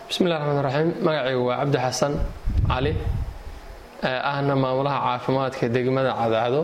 bismillahi raxmaan raxiim magacaygu waa cabdi xasan cali ahna maamulaha caafimaadka degmada cadaado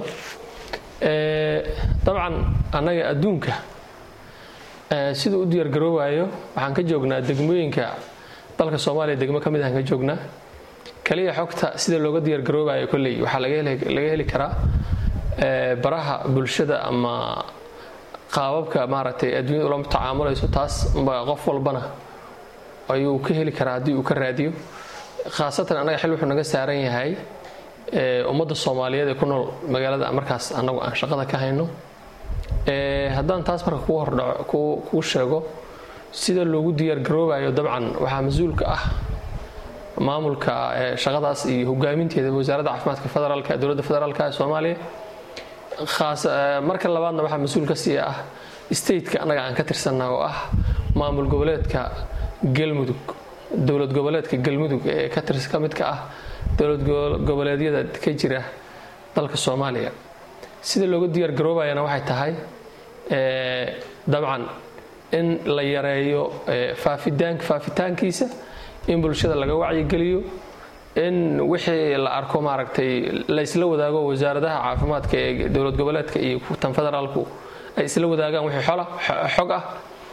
dabcan annaga adduunka siduu u diyaargaroobayo waxaan ka joognaa degmooyinka dalka soomaaliya degmo ka mid ahaan ka joognaa kaliya xogta sida looga diyaargaroobayo kolley waxaa laga heli karaa baraha bulshada ama qaababka maaragtay adduunyada ula tacaamulayso taas qof walbana ayuu ka heli karaa haddii uu ka raadiyo khaasatan annaga xil wuxuu naga saaran yahay ummadda soomaaliyeed ee ku nool magaalada markaas annagu aan shaqada ka hayno haddaan taas marka kuu hordhaco kuu sheego sida loogu diyaargaroobayo dabcan waxaa mas-uulka ah maamulka shaqadaas iyo hogaaminteeda wasaaradda caafimaadka federaalka dowladda federaalka ee soomaaliya marka labaadna waxaa mas-uul ka sii ah stateka annaga aan ka tirsanna oo ah maamul goboleedka galmudug dowlad goboleedka galmudug ee ka midka ah dowlad goboleedyada ka jira dalka soomaaliya sida looga diyaargaroobayana waxay tahay dabcan in la yareeyo faafitaankiisa in bulshada laga wacyigeliyo in wixii la arko maaragtay la isla wadaago wasaaradaha caafimaadka ee dowlad goboleedka iyo tan federaalku ay isla wadaagaan wixii xog ah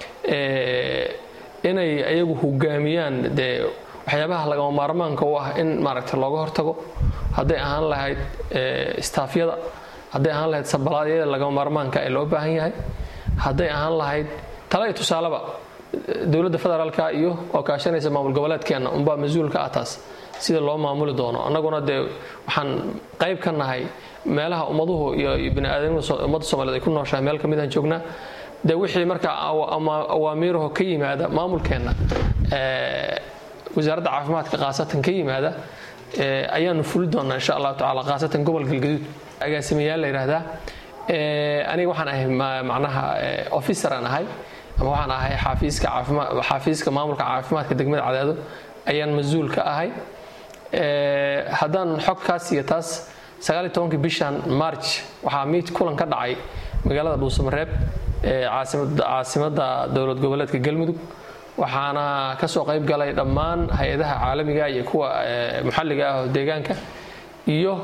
inay ayagu hogaamiyaan dee waxyaabaha lagama maarmaanka u ah in maaragtay looga hortago hadday ahaan lahayd istaafyada hadday ahaan lahayd sabalaadyada lagama maarmaanka ee loo baahan yahay hadday ahaan lahayd tala iyo tusaaleba dowladda federaalka iyo oo kaashanaysa maamul goboleedkeenna unbaa mas-uulka ah taas sida loo maamuli doono annaguna dee waxaan qayb ka nahay meelaha ummaduhu iyo baniaadamada ummadda soomaliyeed ay ku nooshahay meel ka midaan joognaa dee wixii markaa awaamiiraho ka yimaada maamulkeenna wasaaradda caafimaadka khaasatan ka yimaada ayaanu fuli doonaa insha allahu tacala khaasatan gobol galgaduud agaasimayaal la yidhaahdaa aniga waxaan ahay macnaha officer aan ahay ama waxaan ahay xaafiiska caafimaad xaafiiska maamulka caafimaadka degmada cadaado ayaan mas-uul ka ahay haddaan xog kaas iyo taas sagaal iyo tobankii bishan march waxaa miid kulan ka dhacay magaalada dhuusamareeb ee caasimadda dowlad goboleedka galmudug waxaana ka soo qayb galay dhammaan hay-adaha caalamiga iyo kuwa maxalliga ah oo deegaanka iyo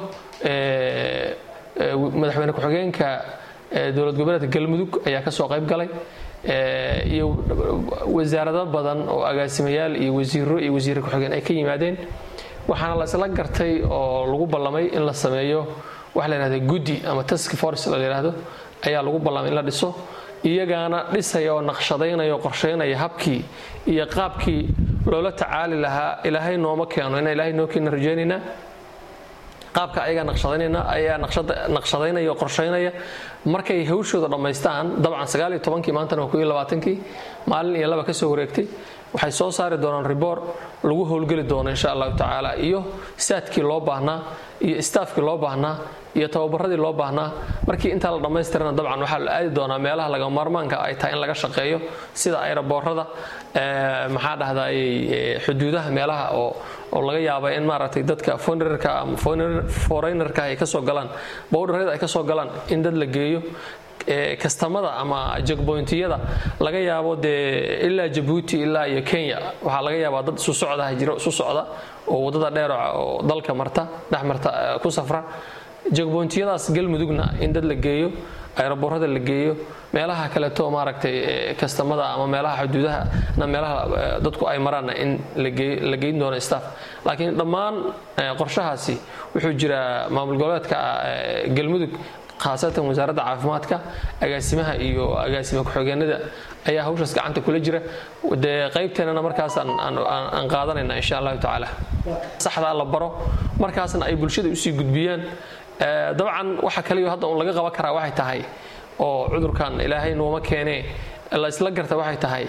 madaxweyne ku-xigeenka dowlad goboleedka galmudug ayaa ka soo qayb galay iyo wasaarado badan oo agaasimayaal iyo wasiiro iyo wasiire ku-xigeen ay ka yimaadeen waxaana la isla gartay oo lagu ballamay in la sameeyo waxa la yidhahda guddi ama task force la yidhaahdo ayaa lagu ballamay in la dhiso iyagaana dhisaya oo naqshadaynaya oo qorshaynaya habkii iyo qaabkii loola tacaali lahaa ilaahay nooma keeno inaan ilaahay noo keena rajaynaynaa qaabka ayagaa naqshadaynayna ayaa naqshadaynaya oo qorshaynaya markay hawshooda dhammaystaan dabcan sagaal iyo tobankii maantana waa kuiyo labaatankii maalin iyo laba ka soo wareegtay waxay soo saari doonaan riboor lagu howlgeli doono insha allahu tacaala iyo saadkii loo baahnaa iyo staafkii loo baahnaa iyo tababaradii loo baahnaa markii intaa la dhammaystirana dabcan waxaa la aadi doonaa meelaha laga maarmaanka ay tahay in laga shaqeeyo sida ayraboorada maxaa dhahday xuduudaha meelaha oo oo laga yaaba in maaragtay dadka fonerka ama foreynerka ay kasoo galaan bowdharada ay kasoo galaan in dad la geeyo kastamada ama jegboyntiyada laga yaabo dee ilaa jabuuti ilaa iyo kenya waxaa laga yaabaa dad isu socdaha jiro isu socda oo waddada dheeroca oo dalka marta dhex marta ku safra jegboyntiyadaas galmudugna in dad la geeyo ayraboorada la geeyo meelaha kaleeto maaragtay kastamada ama meelaha xuduudaha na meelaha dadku ay maraanna in la geyn doono staff laakiin dhammaan qorshahaasi wuxuu jiraa maamul goboleedka galmudug khaasatan wasaaradda caafimaadka agaasimaha iyo agaasima ku-xigeenada ayaa hawshaas gacanta kula jira dee qaybteenana markaas aan qaadanayna insha allahu tacaala saxdaa la baro markaasna ay bulshada usii gudbiyaan dabcan waxa kaliyo hadda un laga qaban karaa waxay tahay oo cudurkan ilaahay nooma keenee la isla garta waxay tahay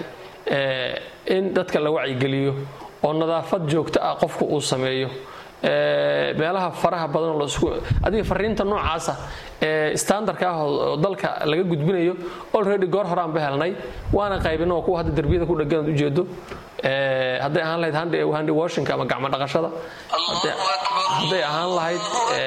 in dadka la wacyigeliyo oo nadaafad joogto ah qofku uu sameeyo meelaha faraha badanoo lasku adiga fariinta noocaasa ee standardka ah oo dalka laga gudbinayo already goor horaan ba helnay waana qaybin oo kuwa hadda derbiyada ku dhegan ujeedo hadday ahaan lahayd handi washingka ama gacmo dhaqashada hadday ahaan lahayd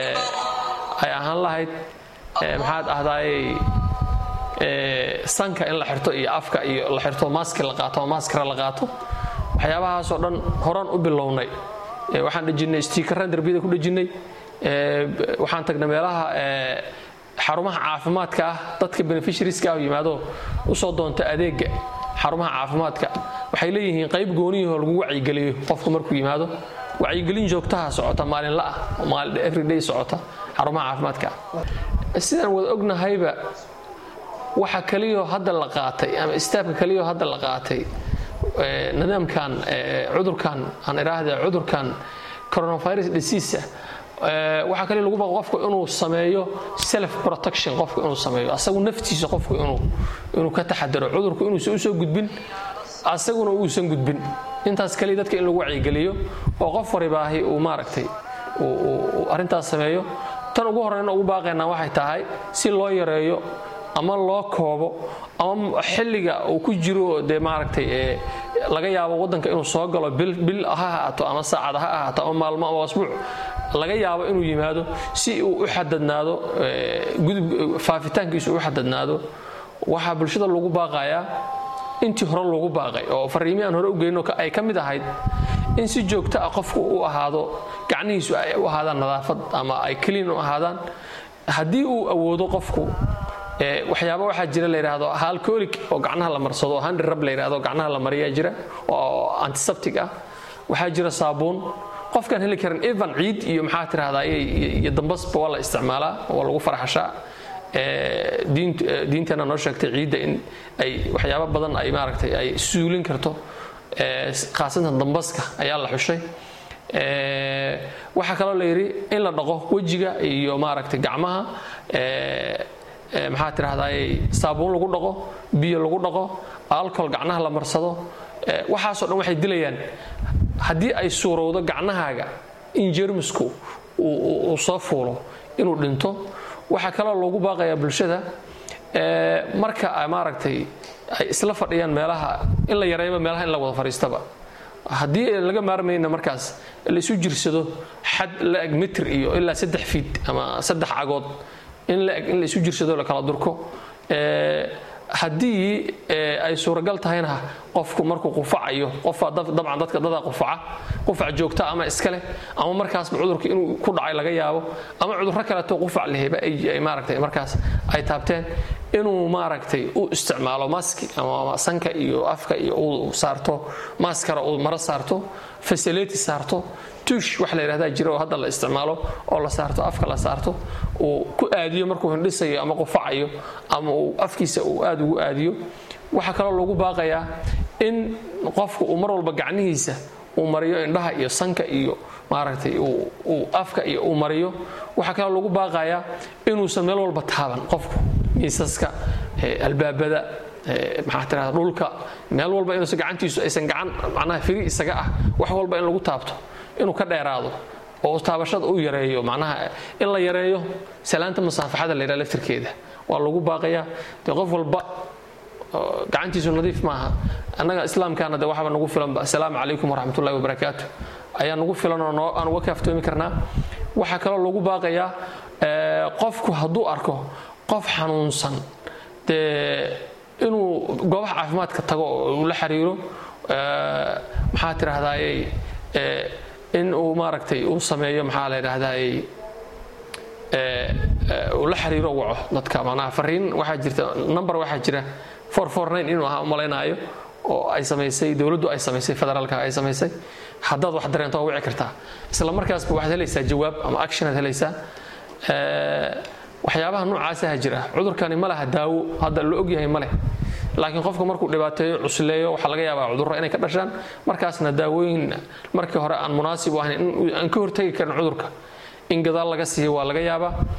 ay ahaan lahayd maxaad ahdaayey sanka in la xirto iyo afka iyo la xirto maaski la qaato oo maaskara la qaato waxyaabahaasoo dhan horaan u bilownay waxaan dhejinnay stiikaraan darbiyada ku dhejinnay waxaan tagnay meelaha xarumaha caafimaadka ah dadka beneficiarieska ah yimaado usoo doonta adeega xarumaha caafimaadka waxay leeyihiin qayb gooniyahoo lagu wacyigeliyo qofku markuu yimaado wacyigelin joogtaha socota maalinla ah oo maalin everyday socota xarumaha caafimaadka ah sidaan wada ognahayba waxa kaliyoo hadda la qaatay ama istaabka kaliyoo hadda la qaatay nidaamkan cudurkan aan idhaahda cudurkan coronavirus disease waxaa kale lagu baqo qofku inuu sameeyo self protection qofku inuu sameeyo asagu naftiisa qofku inuu inuu ka taxadaro cudurku inuusan usoo gudbin asaguna uusan gudbin intaas kaliya dadka in lagu wacyigeliyo oo qof waribaahi uu maaragtay uu arrintaas sameeyo tan ugu horreyna ugu baaqaynaa waxay tahay si loo yareeyo ama loo koobo ama xilliga uu ku jiro dee maaragtay laga yaabo waddanka inuu soo galo bil ha ahaato ama saacad ha ahaato ama maalmo ama asbuuc laga yaabo inuu yimaado si uu u xadadnaado faafitaankiisu u xadadnaado waxaa bulshada lagu baaqayaa intii hore lagu baaqay oo fariimii aan hore u geyno ay ka mid ahayd in si joogto ah qofku u ahaado gacnihiisu ay u ahaadaan nadaafad ama ay keliin u ahaadaan haddii uu awoodo qofku waxyaaba waxaa jira la yidhaahdo halcolic oo gacnaha la marsado handri rab la yidhahdo gacnaha la mariyaa jira oo antiseptic ah waxaa jira saabuun qofkaan heli karin evan ciid iyo maxaa tirahdaa iyo dambasba waa la isticmaalaa waa lagu farxashaa diinteena noo sheegtay ciidda in ay waxyaaba badan ay maaragtay ay suulin karto khaasatan dambaska ayaa la xushay waxaa kaloo la yidhi in la dhaqo wejiga iyo maaragtay gacmaha maxaa tirahdaa saabuun lagu dhaqo biyo lagu dhaqo alcohol gacnaha la marsado waxaasoo dhan waxay dilayaan haddii ay suurowdo gacnahaaga in jermisku uu soo fuulo inuu dhinto waxaa kaloo loogu baaqayaa bulshada marka maaragtay ay isla fadhiyaan meelaha in la yareeyaba meelaha in la wada fadhiistaba haddii laga maarmayna markaas laisu jirsado xad la-eg mitr iyo ilaa saddex fiid ama saddex cagood in la-eg in laisu jirsado la kala durko haddii ay suuragal tahayna qofku markuu qufacayo qofa dabcan dadka dadaa qufaca qufac joogta ama iskaleh ama markaasba cudurka inuu ku dhacay laga yaabo ama cudurro kaleeto qufac leheba ay maaragtay markaas ay taabteen inuu maaragtay u isticmaalo maski ama sanka iyo afka iyo uu saarto maskara uu maro saarto fasileti saarto tuush wax la yidhahdaa jira oo hadda la isticmaalo oo la saarto afka la saarto uu ku aadiyo markuu hindhisayo ama qufacayo ama uu afkiisa uu aad ugu aadiyo waxaa kaloo lagu baaqayaa in qofku uu mar walba gacnihiisa uu mariyo indhaha iyo sanka iyo maaragtay uu afka iyo uu mariyo waxaa kaloo lagu baaqayaa inuusan meel walba taaban qofku miisaska albaabada maxaa tirahda dhulka meel walba inuusan gacantiisu aysan gacan macnaha firi isaga ah wax walba in lagu taabto inuu ka dheeraado oo taabashada u yareeyo macnaha in la yareeyo salaanta masaafaxada la yidhaha laftirkeeda waa lagu baaqayaa dee qof walba gacantiisu nadiif maaha annaga islaamkaana de waxba nagu filanba assalaamu calaykum waraxmatullahi wabarakaatu ayaa nagu filan oo aan uga kaaftoomi karnaa waxaa kaloo lagu baaqayaa qofku hadduu arko qof xanuunsan dee inuu goobaha caafimaadka tago oo uu la xiriiro maxaa tirahdayey in uu maaragtay uu sameeyo maxaa la yidhahdayey uu la xiriiro waco dadka macnaha fariin waxaa jirta number waxaa jira inuu ahaa umalaynaayo oo ay samaysay dowladdu ay samaysay federaalka ay samaysay haddaad wax dareento waa wici kartaa isla markaasba waxaad helaysaa jawaab ama actionaad helaysaa waxyaabaha noocaasaha jira cudurkani ma laha daawo hadda la ogyahay ma leh laakiin qofka markuu dhibaateeyo cusleeyo waxaa laga yaabaa cudurro inay ka dhashaan markaasna daawooyin markii hore aan munaasib u ahayn in aan ka hortegi karin cudurka in gadaal laga siiyo waa laga yaabaa